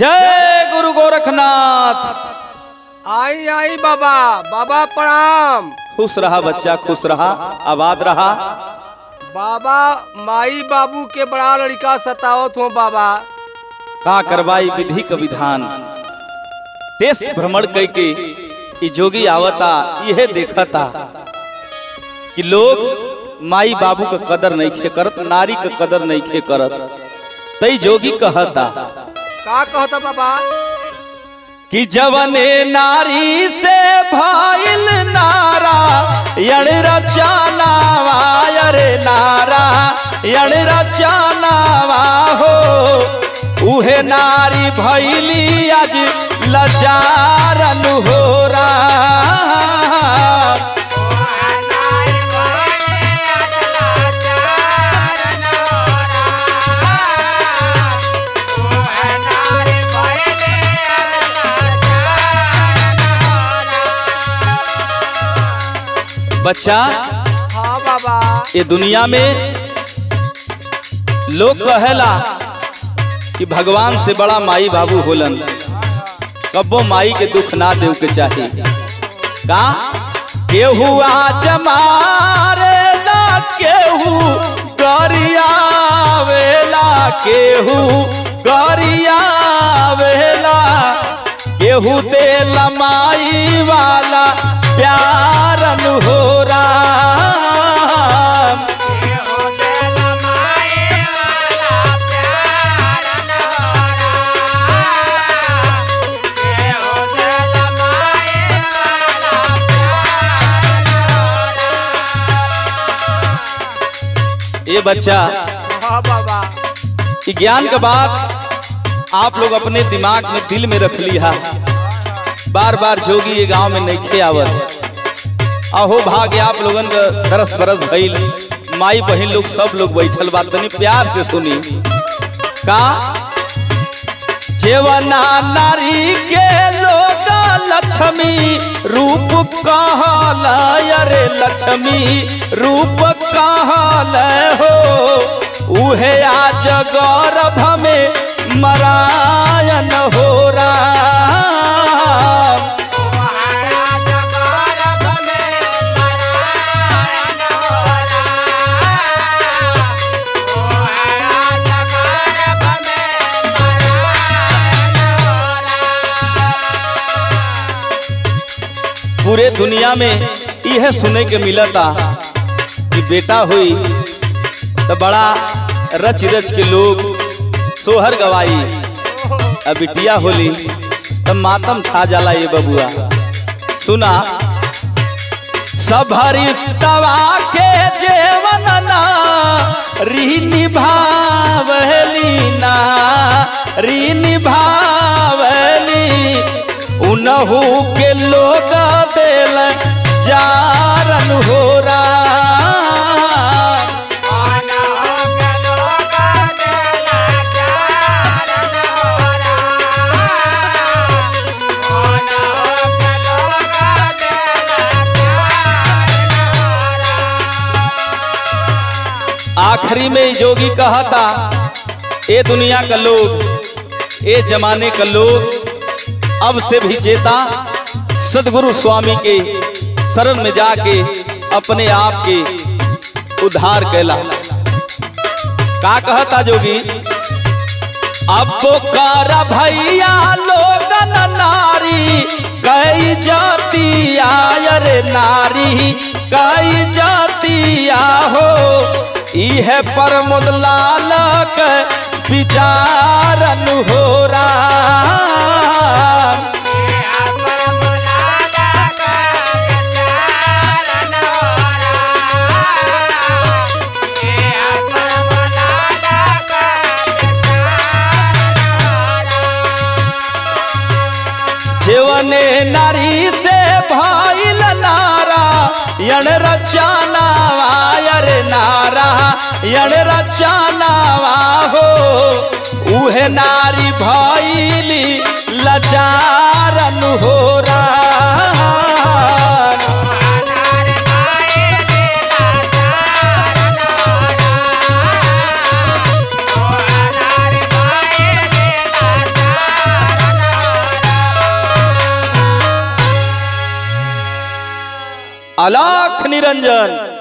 जय गुरु गोरखनाथ आई आई बाबा बाबा प्रणाम खुश रहा बच्चा खुश रहा आबाद रहा बाबा माई बाबू के बड़ा लड़का सतावत हो बाबा का करवाई विधि का विधान देश भ्रमण कई के ई जोगी आवता यह देखता कि लोग माई बाबू का कदर नहीं खे करत नारी का कदर नहीं खे करत तई जोगी कहता का कहता बाबा कि जवने नारी से भाईल नारा यण रचानावा अरे नारा यण रचानावा हो उहे नारी भैली आज लचारन हो रहा बच्चा हाँ बाबा ये दुनिया में लोग कहेला कि भगवान से बड़ा माई बाबू होलन कब्बो माई के दुख ना देव के चाही का केहू आज मारेला केहू गरियावेला केहू गरियावेला केहू देला माई वाला प्यारन हो राम ये बच्चा हाँ बाबा ये ज्ञान का बात आप लोग अपने दिमाग में दिल में रख लिया बार बार जोगी ये गांव में नहीं खे आवत अहो भाग्य आप लोगन का दरस बरस भइल माई बहन लोग सब लोग बैठल बात तनी प्यार से सुनी का जेवना नारी के लोग लक्ष्मी रूप कहल अरे लक्ष्मी रूप कहल हो उहे आज गौरभ में मरायन हो राम पूरे दुनिया में यह सुने के मिलता कि बेटा हुई तो बड़ा रच रच के लोग सोहर गवाई अब बिटिया होली तब मातम छा जाला ये बबुआ सुना सबरिस्तवा के जेवन ना री निभावली ना री निभावली उनहू के लोग दिल जारन हो राम आखिरी में जोगी कहा था ए दुनिया का लोग ए जमाने का लोग अब से भी चेता सदगुरु स्वामी के शरण में जाके अपने आप के उद्धार कैला का कहता जोगी अब कर भैया लोगन नारी कई जाती आयर नारी कई जाती हो इह पर मुदलाल के विचारन हो राम जेवने नारी से भाईल नारा यण रचानावा अरे नारा यण रचानावा हो उहे नारी भाईली लचारन हो राम Oh, अलाख निरंजन